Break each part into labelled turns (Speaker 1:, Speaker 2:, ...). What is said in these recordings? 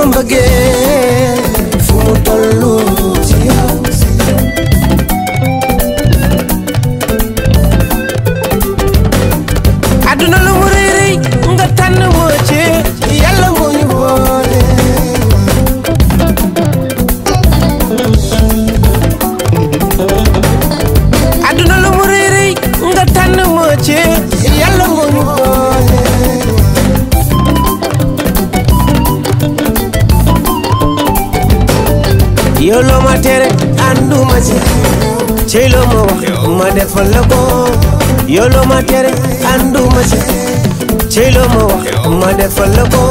Speaker 1: sama mbëggeel fu mu tollu ci yow àdduna lu mu rëy rëy nga tànn moo ci yàlla moo ñu boole àdduna lu mu rëy rëy nga tànn moo ci yàlla moo ñu boole yow loo ma tere ànduma ci cey loo ma wax ma defal la ko yow loo ma tere ànduma ci cey loo ma wax ma defal la ko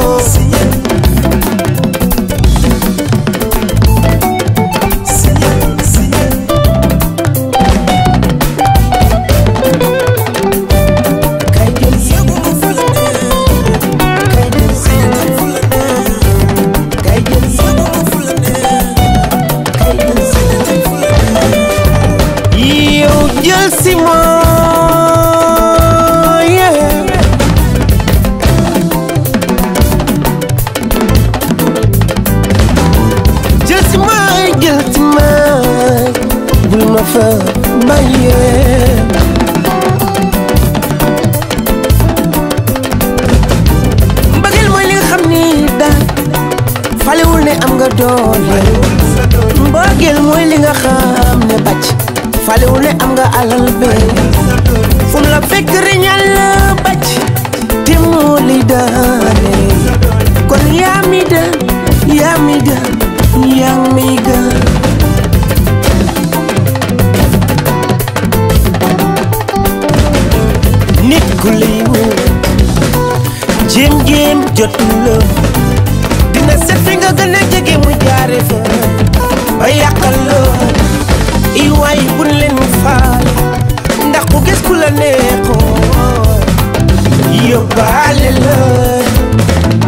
Speaker 1: kay jël yóbbu ma fu la neex kay jël fu la neex kay jël yóbbu ma fu la neex kay jël fu la neex yow jël si ma yeah. jël si ma jël si ma bul ma fa bàyyee mbëggeel mooy li nga xam ni daal falewul ne am nga doole mbëggeel mooy li nga xam ne bàcc falewul ne am nga alal be fu mu la fekk riñal la bàcc te moo li daane kon yaa mi daan yaa mi daan yaa mi daan nit ku lay woo jéem jéem jotul la dina set fi nga gën a jege mu jaare fa ba yàqal la i waay buñ leen faale ndax ku gis ku la neexoon yóbbaale la